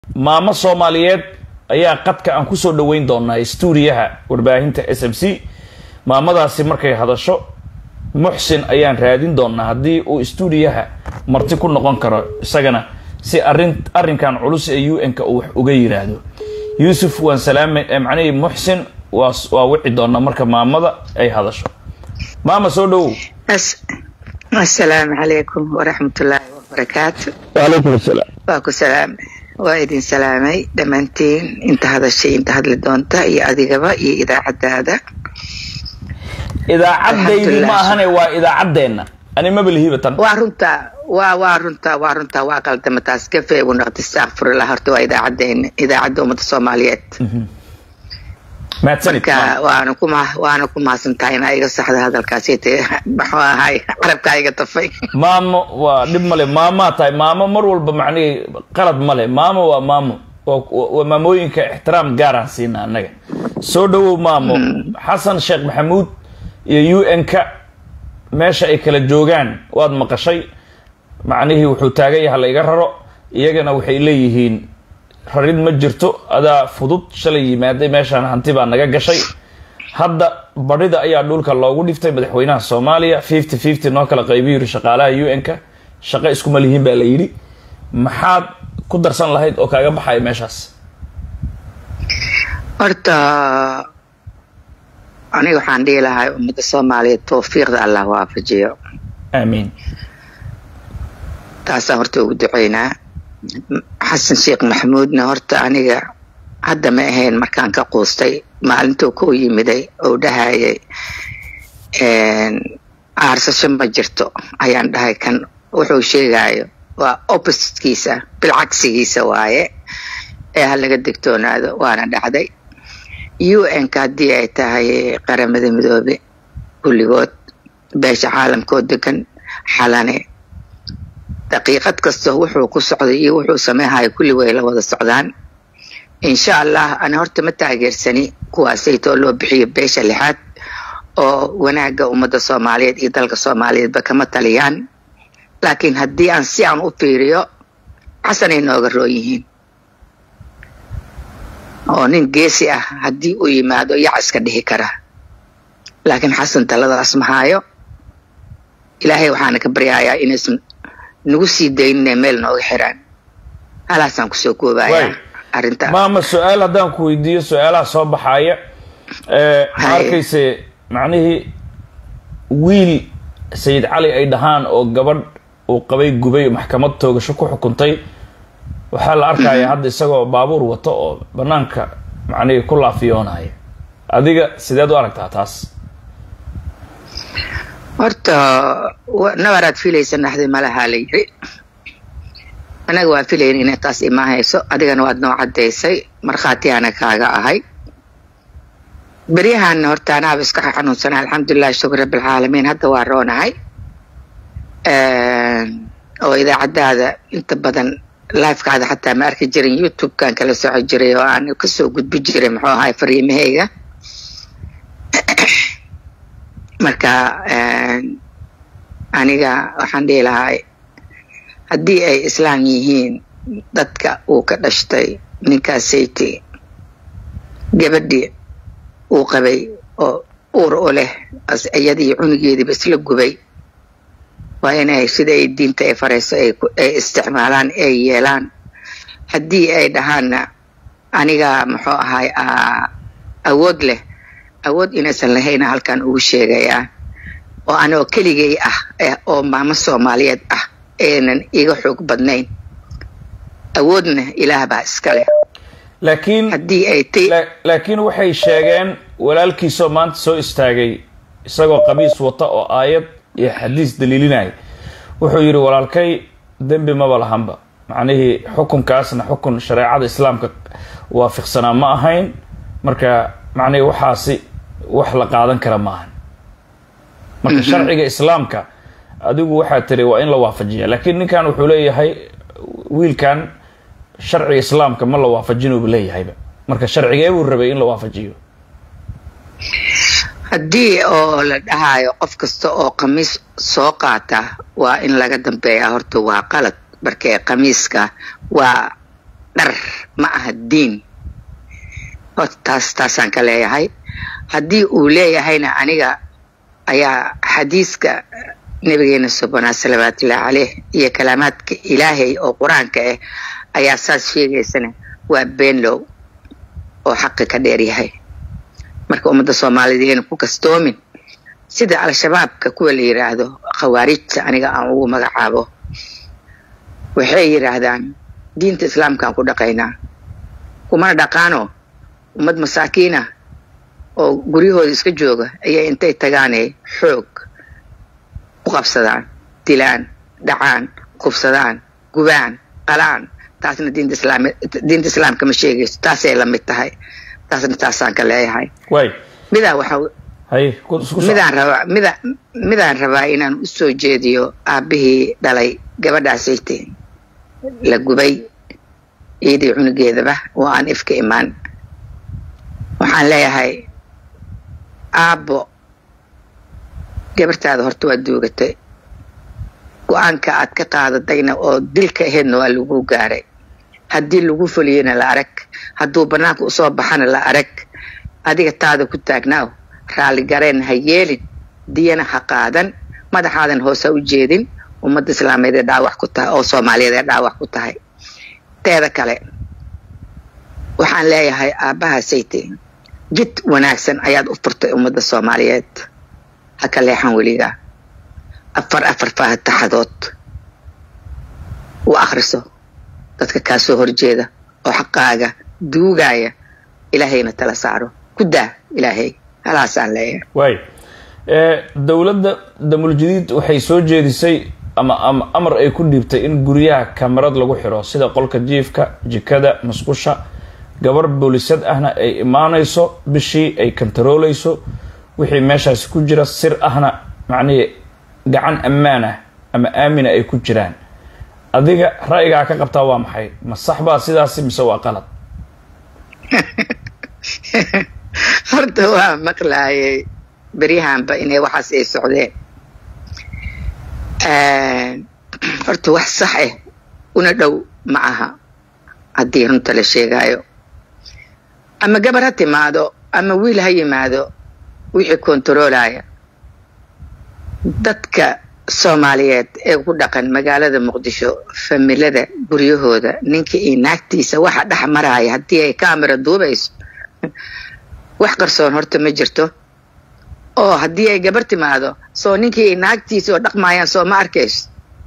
maamo soomaaliyeed ayaa qadka aan kusoo dhaweyn doonaa stuudiyaha warbaahinta s m c maamadaasi markay hadasho muxsin ayaan raadin doonaa haddii uu stuudiyaha marti ku noqon karo isagana si arin arrinkan culus ee u n-ka uu wax uga yiraahdo yuusuf waan salaama macnihii muxsin waa waa wici doonaa marka maamada ay hadasho maama soo dhawow asalaamu calaykum waraxmatullaahi wabarakaatu waalaykum asalaam waa ku salaam waa idin salaamay dhammaantiin inta hadashay inta hadli doonta iyo adigaba iyo idaacadaada idaacaddaydii ma ahane waa idaacaddeenna ani mabalihiba tan waa runtaa waa waa runtaa waa runtaa waa qaldama taas gafe ugu noqda istakfirullah horta waa idaacadeena idaacadda ummadda soomaaliyeed mahadsanid marka waana ku ma waana ku mahadsantahay inaa iga saxda hadalkaasi maxuu ahay carabkaa iga tafay maamo waa dhib male maamaa tahay maamo mar walba macnihii qalad male maamo waa maamo waa maamooyinka ixtiraam gaaraan siina annaga soo dhawow maamo xasan sheekh maxamuud iyo u n-ka meesha ay kala joogaan waad maqashay macnihii wuxuu taagan yaha la iga raro iyagana waxay leeyihiin rarid ma jirto adaa fudud shalay yimaaday meeshaan hanti baa naga gashay hadda badhida ayaa dhulka loogu dhiftay madaxweynaha soomaaliya fifty fifty noo kala qaybi yiri shaqaalaha u n-ka shaqo iskuma lihiin baa la yidhi maxaad ku darsan lahayd oo kaaga baxaya meeshaas horta aniga waxaan dhihi lahay ummadda soomaaliyeed tawfiiqda allah waafajiyo aamiin taasaan horta ugu duceynaa xasan sheekh maxamuudna horta aniga hadda ma ahayn markaan ka quustay maalintuu ku yimiday oo dhahayay aarsasho ma jirto ayaan dhahay kan wuxuu sheegayo waa oppositkiisa bilcagsigiisa waaye ee ha laga digtoonaado waana dhacday u n-ka haddii ay tahay qaramada midoobe kulligood beesha caalamkoo degan xalane daqiiqad kasta wuxuu ku socday iyo wuxuu sameynhayo kulli way la wada socdaan insha allah ana horta ma taageersani kuwaasaytoo loo bixiyo beesha lixaad oo wanaagga ummadda soomaaliyeed iyo dalka soomaaliyeedba kama taliyaan laakiin haddii aan si aan u fiiriyo xasanay nooga roon yihiin oo nin geesi ah haddii uu yimaado yac iska dhihi kara laakiin xasan taladaas mahaayo ilaahay waxaana ka baryayaa inaysan nagu sii daynine meel nooga xiraan halaasaan kusoo koobaya arrinta maama su-aal haddaan ku weydiiyo su-aalaha soo baxaaya ma arkayse macnihii wiil sayid cali ay dhahaan oo gabadh uu qabay gubay maxkamad toogasho ku xukuntay waxaa la arkaya hadda isagoo baabuur wato oo banaanka macnihii ku laafiyoonaya adiga sideed u aragtaa taas horta nabaraad filaysa naxdi malahaa la yiri anaga waa filayn inay taas imaahayso adigana waad noo caddaysay markhaatiyaana kaaga ahay beryahaana horta anaaba iska xanuunsana alxamdulilahi shukr rabbilcaalamiin hadda waa roonahay oo idaacadaada inta badan lifekaada xataa ma arki jirin youtube-kan kala soco jiray oo aan kasoo gudbi jiray muxuu ahay fariimahayga marka aniga waxaan dhihi lahay haddii ay islaam yihiin dadka uu ka dhashtay ninkaasayte gabadhii uu qabay oo uur u leh iyadii cunugeediiba isla gubay waa inay sida ay diinta ay farayso ay isticmaalaan ay yeelaan haddii ay dhahaanna aniga muxuu ahay awood leh awood inaysan lahayna halkan ugu sheegayaa oo anoo keligay ah oo maamo soomaaliyeed ah aynan iga xoog badnayn awoodna ilaah baa iska leh laakiin haddii ay t laakiin waxay sheegeen walaalkiisoo maanta soo istaagay isagoo qamiis wata oo aayad iyo xadiis daliilinaya wuxuu yidhi walaalkay dembi maba lahanba macnihii xukunkaasna xukun shareecada islaamka waafiqsanaa ma ahayn marka macnihii waxaasi wax la qaadan kara maahan marka sharciga islaamka adigu waxaa tiri waa in la waafajiya laakiin ninkan wuxuu leeyahay wiilkan sharciga islaamka ma la waafajinooba leeyahayba marka sharcigee buu rabay in la waafajiyo haddii oo la dhahayo qof kasta oo khamiis soo qaata waa in laga dambeeya horta waa qalad markee khamiiska waa dhar ma aha diin horta taas taasaan ka leeyahay haddii uu leeyahayna aniga ayaa xadiiska nabigeena subhanaa salawaatullahi caleyh iyo kalaamaadka ilaahay oo qur-aanka ah ayaa saas sheegaysana waa beenlow oo xaqi ka dheer yahay marka ummadda soomaaliyeed ayna ku kastoomin sida al-shabaabka kuwa la yidhaahdo khawaarijta aniga aan ugu magacaabo waxay yidhaahdaan diinta islaamkaan ku dhaqaynaa kumana dhaqaano ummad masaakiinah oo guryahooda iska jooga ayay intay tagaanay xoog u qabsadaan dilaan dhacaan kubsadaan gubaan qalaan taasna diinta islaam diinta islaamka ma sheegayso taasay la mid tahay taasna taasaan ka leeyahay waay midaa waxa haye ku isku soco. midaan rabaa mida midaan rabaa inaan u soo jeediyo aabbihii dhalay gabadhaasayte la gubay iyadii cunugeedaba oo aan ifka imaan waxaan leeyahay aabbo gabartaada horta waa duugatay go-aanka aad ka qaadatayna oo dilka aheedna waa lagu gaaray haddii lagu fuliyena la arag hadduu bannaanka usoo baxana la arag adiga taada ku taagnaaw raalligareen ha yeelin diyana ha qaadan madaxaadan hoose ha u jeedin ummadda islaameed ee dhaawac ku tahay oo soomaaliyeed ee dhaawac ku tahay teeda kale waxaan leeyahay aabbaha sayte jid wanaagsan ayaad u furtay ummadda soomaaliyeed ha ka leexan weligaa afar afar faataxadood u akhriso dadka kaa soo horjeeda oo xaqaaga duugaya ilaahayna tala saaro ku daa ilaahay halaasaan leeyahay waay ee dowladda damuljadiid waxay soo jeedisay ama ama amar ay ku dhiibtay in guryaha kamarad lagu xiro sida qolka jiifka jikada musqusha gabar boolisad ahna ay imaanayso bishii ay kantarooleyso wixii meeshaasi ku jira sir ahna macnihii gacan ammaan ah ama aamina ay ku jiraan adiga ra'yigaa ka qabtaa waa maxay ma sax baa sidaasi mise waa qalad horta waa maqlaayay beryahanba inay waxaas ay socdeen horta wax sax ah una dhow ma aha haddii runta la sheegaayo ama gabar ha timaado ama wiil ha yimaado wixii kontaroolaya dadka soomaaliyeed ee ku dhaqan magaalada muqdisho familada guryahooda ninka iyo naagtiisa waxa dhex maraya haddii ay kamera duubayso wax qarsoon horta ma jirto oo haddii ay gabar timaado soo ninkii iyo naagtiisa oo dhaqmaayaan soo ma arkayso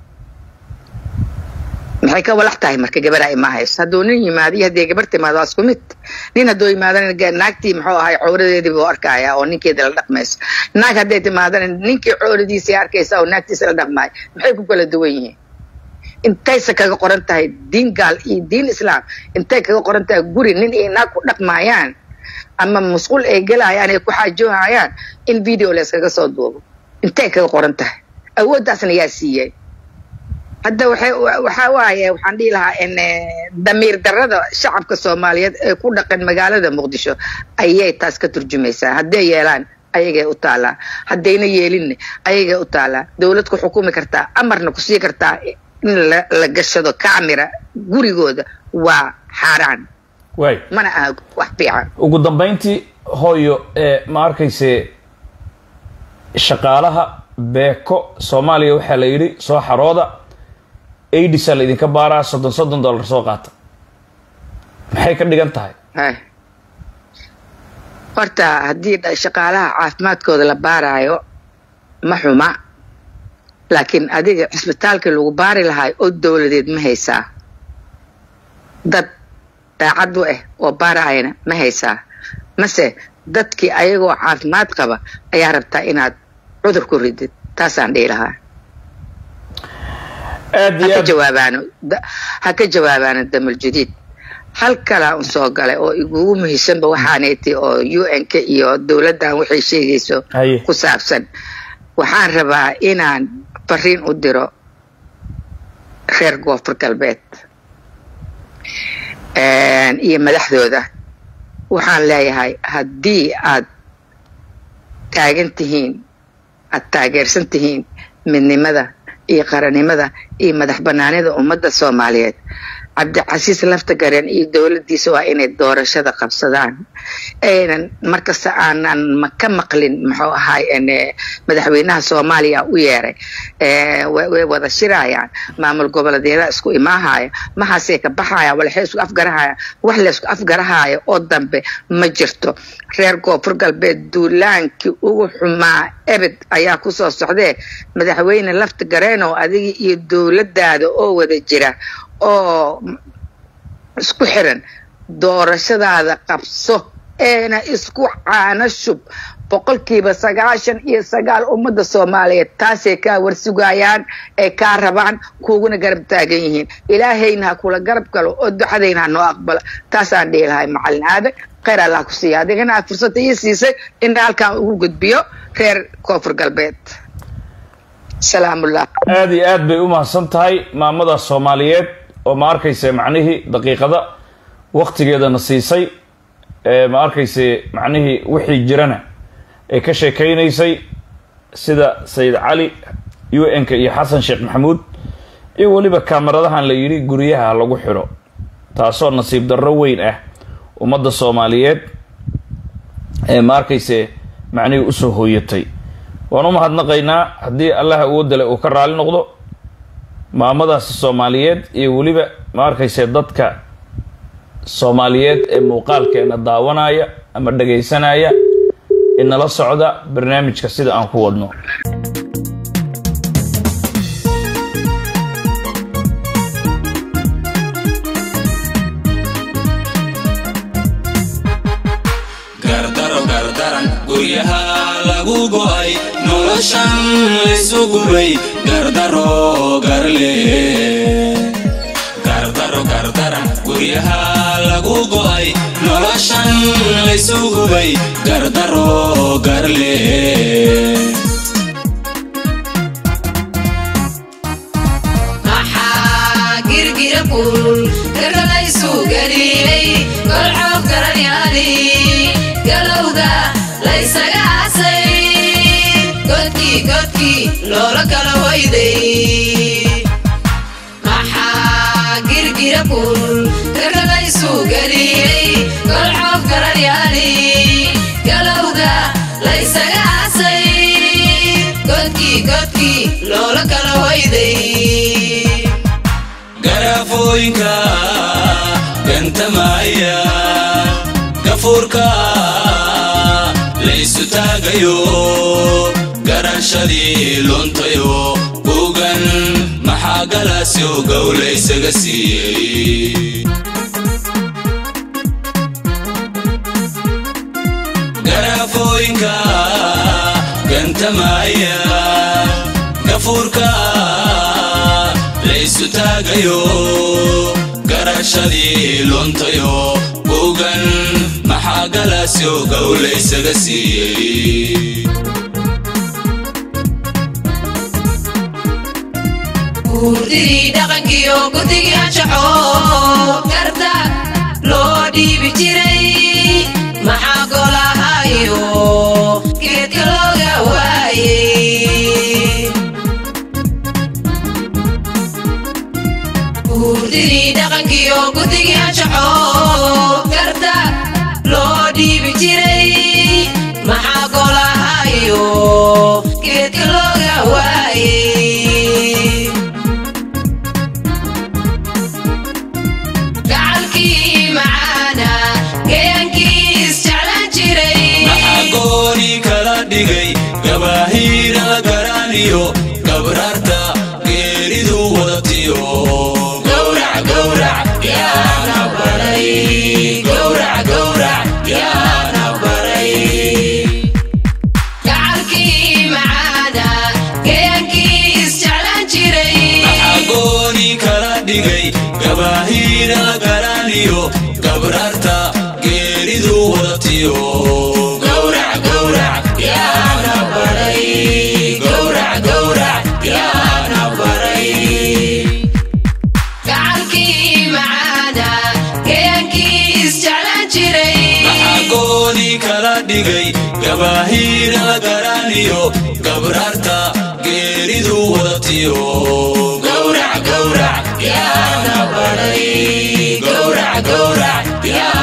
maxay ka walax tahay marka gabar ay ma hayso hadduu nin yimaado iyo haddii gabar timaado waa isku mid nin hadduu yimaadana naagtii muxuu ahay cowradeedii buu arkaya oo ninkeeda la dhaqmayso naag hadday timaadana ninkii cowradiisay arkaysa oo naagtiisa la dhaqmaayo maxay ku kala duwan yihiin intayse kaga qoran tahay diin gaal iyo diin islaam intay kaga qoran tahay guri nin iyo naag ku dhaqmaayaan ama musqul ay gelayaan ay ku xaajoohayaan in video layskaga soo duubo intay kaga qoran tahay awooddaasna yaa siiyey hadda waxay waxaa waaye waxaan dhihi lahaa in damiir darrada shacabka soomaaliyeed ee ku dhaqan magaalada muqdisho ayay taas ka turjumaysaa hadday yeelaan ayagay u taalaa haddayna yeelinna ayagay u taalaa dowlad ku xukumi kartaa amarna ku sii kartaa in la gashado camera gurigooda waa xaaraan waay mana aha wax fiican ugu dambeyntii hooyo ee ma arkayse shaqaalaha beeko soomaaliya waxaa la yidhi soo xarooda aidisa la idinka baaraa soddon soddon dollar soo qaata maxay ka dhigan tahay hay horta haddii shaqaalaha caafimaadkooda la baaraayo ma xuma laakiin adiga cisbitaalkii lagu baari lahaay oo dowladeed ma haysaa dad daacad u ah oo baaraayana ma haysaa mase dadkii ayagoo caafimaad qaba ayaa rabtaa inaad cudur ku ridid taasaan dhihi lahaa aad iyo haka aad jawaabaano ha ka jawaabaano damal jadiid hal kalaa un soo galay oo igugu muhiimsanba waxaanayti oo u n k iyo dowladdan waxay sheegayso haye ku saabsan waxaan rabaa inaan fariin u diro reer koonfur galbeed iyo madaxdooda waxaan leeyahay haddii aad taagan tihiin aad taageersan tihiin midnimada iyo qarannimada iyo madax banaanida ummadda soomaaliyeed cabdicasiis laftagareen iyo dowladdiisa waa inay doorashada qabsadaan aynan markasta aanan ma ka maqlin muxuu ahaay madaxweynaha soomaaliya u yeeray way wada shirayaan maamul goboleedyada isku imaahaya maxaasay ka baxayaan walaxay isku afgarahayaan wax laysku afgarahaayo oo dambe ma jirto reer koonfur galbeed duulaankii ugu xumaa ebed ayaa kusoo socdee madaxweyne lafta gareenow adiga iyo dowladdaada oo wada jira oo isku xiran doorashadaada qabso eena isku caano shub boqolkiiba sagaashan iyo sagaal ummadda soomaaliyeed taasay kaa warsugayaan ay kaa rabaan kuuguna garab taagan yihiin ilaahayna ha kula garab galo oo ducadayna ha noo aqbalo taasaan dhihi lahay macalin aadan kheyr allah ku siiya adigana aad fursadda ii siisay in halkaan ugu gudbiyo reer koonfur galbeed salaamullah aada iyo aad bay u mahadsan tahay maamada soomaaliyeed oo ma arkayse macnihii daqiiqada waktigeedana siisay ma arkayse macnihii wixii jirana ay ka sheekaynaysay sida sayid cali u n-ka iyo xasan sheekh maxamuud iyo weliba kaamaradahan la yidhi guryaha lagu xidho taasoo nasiib darro weyn ah ummadda soomaaliyeed ee ma arkayse macnihii usoo hooyatay waan u mahadnaqaynaa haddii allaha ugu dale uu ka raali noqdo maamadaasi soomaaliyeed iyo weliba ma arkayse dadka soomaaliyeed ee muuqaalkeena daawanaya ama dhagaysanaya inala socda barnaamijka sida aan ku wadno guryaha lagu go'ay noloshan laysu gubay gardaro garle gardaro gardaran guryaha lagu go'ay noloshan laysu gubay gardaro garle maxaa girgira kulul gargalaysu geliyey golxoob garanyaali galowga laysaga casay godkii godkii loola kala wayday maxaa girgira kulul gargalaysu geliyey golxoob garanyaali galowga laysaga casay godkii godkii loola kala wayday garafooyinka gantamaya gafuurka laysu taagayo garashadii luntayo bugan maxaa galaasyo gowlaysaga siiyey garafooyinka gantamaya gafuurka laysu taagayo garashadii luntayo bugan maxaa galaasyo gowlaysaga siiyey guurdidii dhaqankiyo gurdigii anshaxo garta loo dhiibi jiray maxaa golahayo geedka looga waayey guurdidii dhaqankiyo gurdigii anshaxo garta loo dhiibi jiray maxaa golahayo geedka looga waayey gacalkii macaana gayaankii isjeclaan jiray maxaa gooni kala dhigay gabaahiira la garaaniyo gabraarta geeridu wadatiyo gowrac gowrac yaana baray gowrac gowrac yaana baray gacalkii macaana gayaankii isjeclaan jiray maxaa gooni kala dhigay gabaahiira la garaaniyo gabraarta geeridu wadatiyo gowrac gowrac yaana baray gowrac gowrac yaana baray gacalkii macaana gayaankii isjeclaan jiray maxaa gooni kala dhigay gabaahiira la garaaniyo gabraarta geeridu wadatiyo gowrac gowrac yaana baray gowrac gowrac yaa